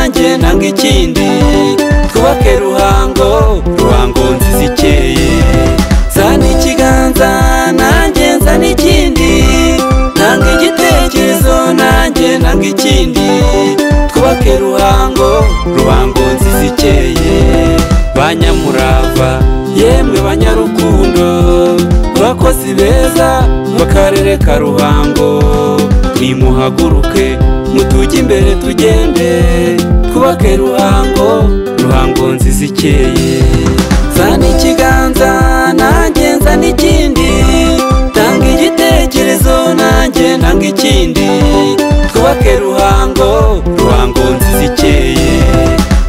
ishinga ikindi twubake ruhango ruhango nziza ikeye zana ikiganza nanjye nzana ikindi nanga igitekerezo nanjye nanga ikindi twubake ruhango ruhango nziza ikeye banyamurava yemwe banyarukundo murakozi beza mu karere ka ruhango nimuhaguruke mutuge imbere tugende twubake ruhango ruhango nziza ikeye zana ikiganza nanjye nzana ikindi tanga igitekerezo nanjye nanga ikindi twubake ruhango ruhango nziza ikeye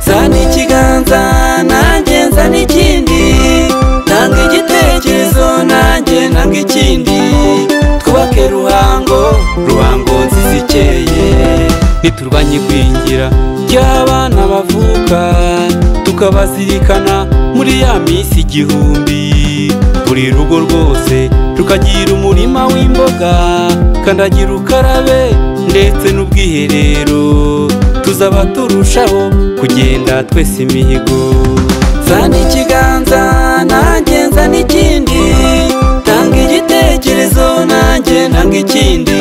zana ikiganza nanjye nzana ikindi nanga igitekerezo nanjye nanga ikindi twubake ruhango ruhango nziza ikeye ntiturwanye igwingira ry'abana bavuka tukabazirikana muri ya minsi igihumbi buri rugo rwose rukagira umurima w'imboga kandagira ukarabe ndetse n'ubwiherero tuzaba turushaho kugenda twese imihigo zana ikiganza nanjye nzana ikindi tanga igitekerezo nanjye nanga ikindi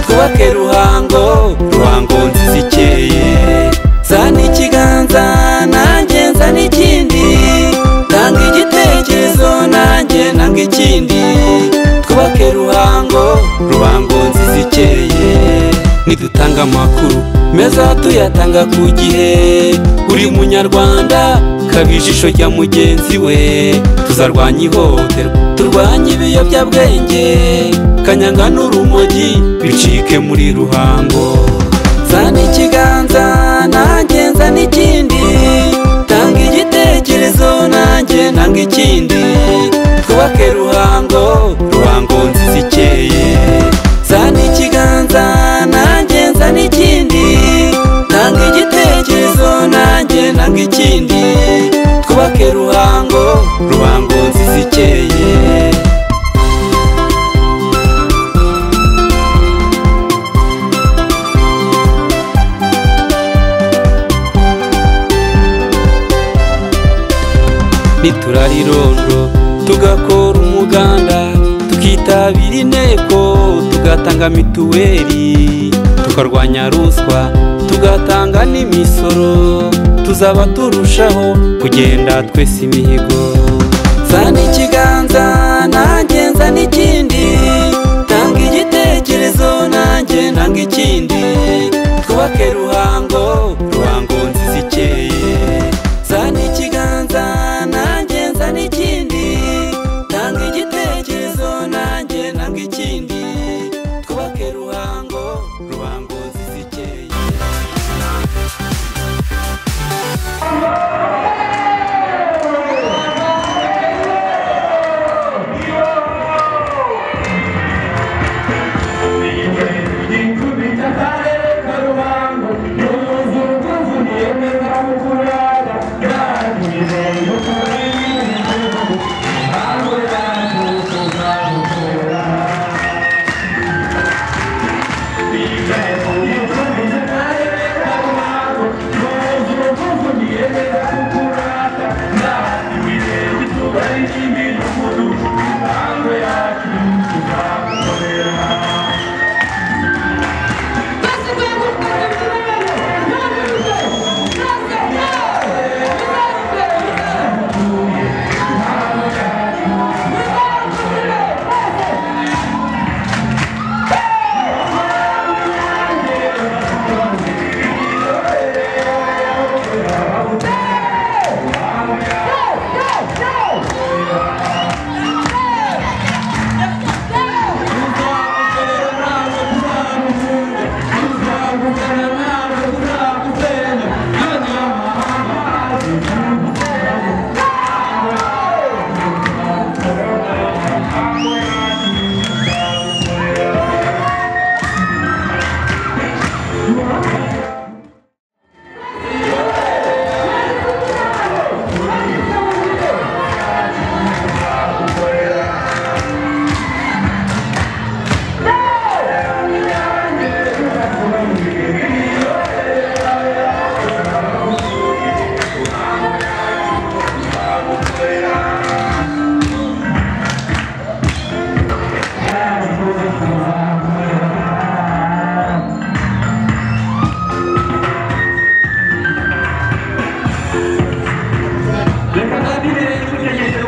twubake ruhango ruhango nziza ikeye zana ikiganza nanjye nzana ikindi tanga igitekerezo nanjye nanga ikindi twubake ruhango ruhango nziza ikeye nidutanga amakuru meza tuyatanga ku gihe buri munyarwanda kaba ijisho rya mugenzi we tuzarwanya ihohoterwa turwanye ibiyobyabwenge kanyanga n'urumogi bicike muri ruhango zana ikiganza nanjye nzana ikindi tanga igitekerezo nanjye nanga ikindi twubake ruhango ruhango nziza ikeye zana ikiganza nanjye nzana ikindi tanga igitekerezo nanjye nanga ikindi twubake ruhango ruhango nziza ikeye niturarirondo tugakora umuganda tukitabira inteko tugatanga mituweli tukarwanya ruswa tugatanga n'imisoro tuzaba turushaho kugenda twese imihigo zana ikiganza nanjye nzana ikindi tanga igitekerezo nanjye nanga ikindi twubake ruhango ruhango nziza ikeye zana ikiganza nanjye nzana ikindi tanga igitekerezo nanjye nanga ikindi twubake ruhango ruhango nziza ikeye Ikubita akarere ka Ruhango, ni umuzungu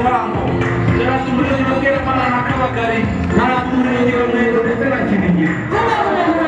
murambo yari umurenge bwerekana na kabagari yari umurenge wa mwendo ndetse na kinigi Come on,